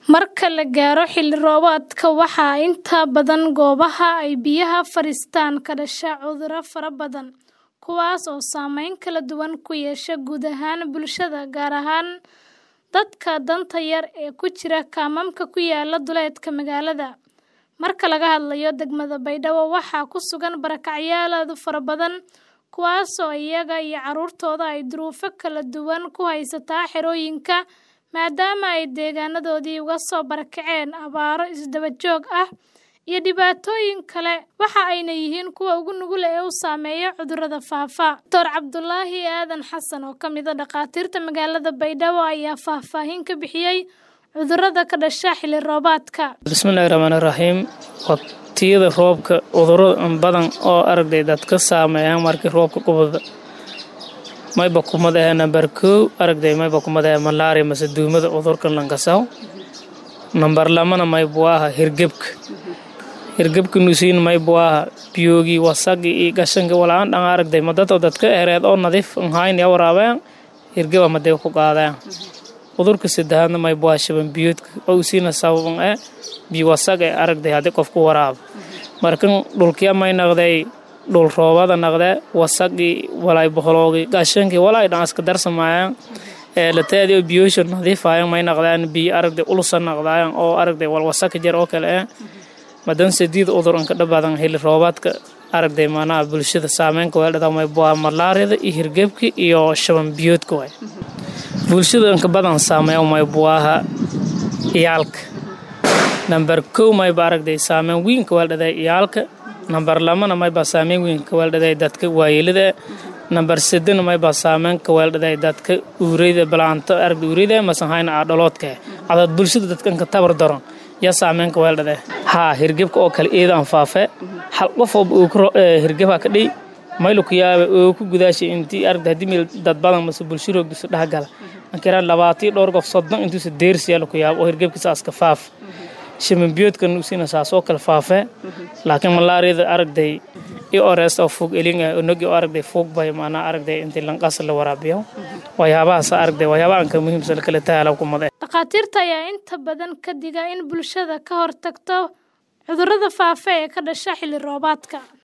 Marka la gaaro xilli roobaadka, waxaa inta badan goobaha ay biyaha fadhiistaan ka dhasha cudurro fara badan, kuwaas oo saameyn kala duwan ku yeesha guud ahaan bulshada, gaar ahaan dadka danta yar ee ku jira kaamamka ku yaalla duleedka magaalada. Marka laga hadlayo degmada Baydhabo, waxaa ku sugan barakacyaal aad u fara badan, kuwaas oo iyaga iyo carruurtooda ay duruufo kala duwan ku haysta xerooyinka, maadaama ay deegaanadoodii uga soo barakaceen abaaro isdaba joog ah iyo dhibaatooyin kale, waxa ayna yihiin kuwa ugu nugul ee uu saameeyo cudurrada faafa. Dr. Cabdulaahi Aadan Xasan, oo ka mid ah dhakhaatiirta magaalada Baydhabo, ayaa faahfaahin ka bixiyay cudurrada ka dhasha xilli roobaadka. bismillaahi raxmaani raxiim waqtiyada roobka cudurro badan oo aragday dadka saameeyaan markii roobka qubada mayba kumadahe nambar kow aragday mayba kumadahe malaria mase duumada cudurkan lankasaw nambar lamana maybu aha hirgebka hirgebka nusiin maybu aha biyoogi wasaqi iyo gashanka walaan dhan aragday madada dadka ereed oo nadiif nhayn ya waraabeen hirgeba madee ku qaadeen cudurka saddexaadna maybu aha shaban biyoodka oo usiina sababan ee biyo wasaq ee aragday haddii qofku waraabo markan dhulkiya may naqday dhul roobada naqde wasaqii walay boqoloogi gashankii walay dhan iska darsamaayaan ee lateedio biyoosha nadiifayan may naqdaan biyo aragday ulusa naqdaayan oo aragday wal wasaqi jar oo kale eh madan sadiid cudur inka dhabadan xilli roobaadka aragday maanaha bulshada saameynka weeldhada may buaa malaariyada iyo hirgebka iyo shaban biyoodka waay bulshada inka badan saameeya may buaha iyaalka nambar kow mayba aragday saameyn weynka weeldhaday iyaalka nambar lamana mayba saameyn weyn ka weeldhaday dadka waayelada nambar sedena mayba saameyn ka weeldhaday dadka uureyda balaanto aragda uureyda masan hayna aadholoodka cadad bulshada dadka inka tabar daron yaa saameyn ka weeldhaday haa hirgebka oo kale eedaan faafe hal qof oo uu hirgebha ka dhiy maylu ku yaaba oo ku gudaashay intii aragda haddii meel dad badan mase bulsho roogdisu dhexgala ankiraan labaatii dhowr qof soddon intuusa deersiyaa laku yaaba oo hirgebka saaska faaf shamanbiyoodkan usina saas oo kale faafee laakiin malaariyada aragday i ores oo fog elin onogi oo aragday fog bay maanaa aragday intii lanqas la waraabiyo waxyaabahaas aragday waxyaabahan ka muhiimsan kale tahala kumade dhakhaatiirta ayaa inta badan ka diga in bulshada ka hortagto cudurrada faafa ee ka dhasha xilli roobaadka